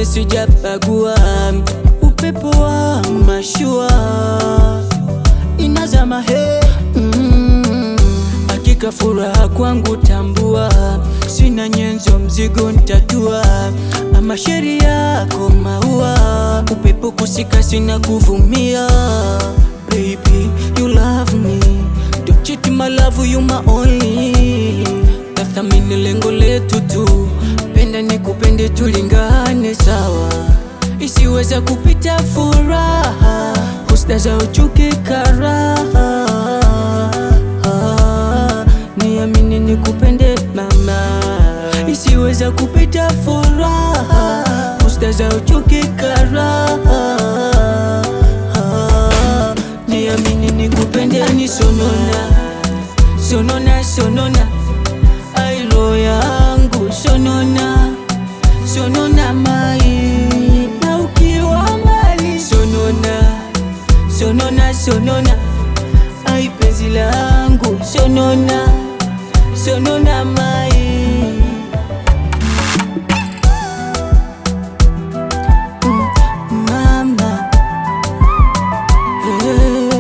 mwingine sijapagua, upepo wa mashua inazama he mm. Hakika furaha kwangu tambua, sina nyenzo mzigo ntatua, ama sheria yako maua, upepo kusika sina kuvumia. Baby you love me, don't cheat my love you my only. Tathamini lengo letu tu, penda ni kupende tulingane sawa, isiweza kupita furaha, husda za uchuki karaha niamini nikupende mama, isiweza kupita furaha, husda za uchuki karaha niamini nikupende ni sonona sonona sonona airo yangu sonona sonona mai na ukiwa mbali sonona sonona sonona ai penzi langu sonona sonona mai Mm, mama Eh.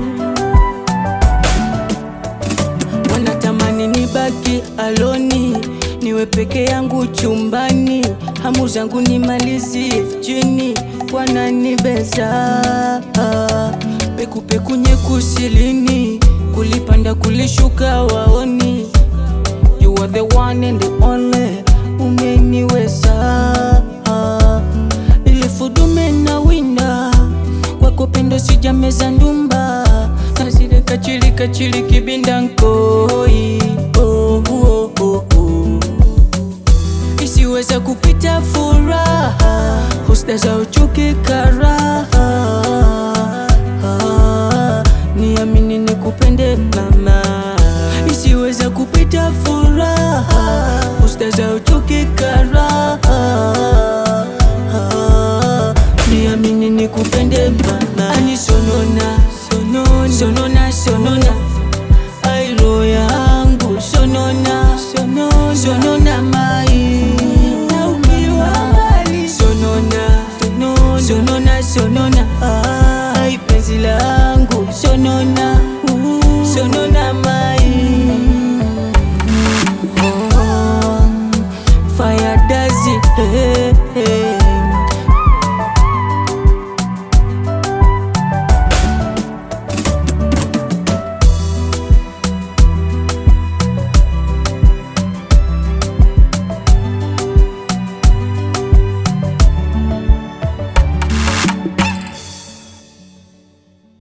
Wanatamani nibaki aloni, niwe peke yangu chumbani, hamu zangu nimalizie chini, wananibeza pekupeku nyekusilini, kulipanda kulishuka waoni, you are the one and the only, umeniweza ilifudume na winda kwako pendo sijameza ndumba nasile kachili kachili kibinda nkoi oh, oh, oh, oh. isiweza kupita furaha husda za uchuki karaha niamini nikupende mama isiweza kupita furaha husda za uchuki karaha niamini nikupende mama ani sonona sonona sonona sonona airo yangu sonona sonona sonona mai na ukiwa mbali sonona sonona sonona sonona ai penzi langu sonona sonona mai oh, fire does it hey, hey.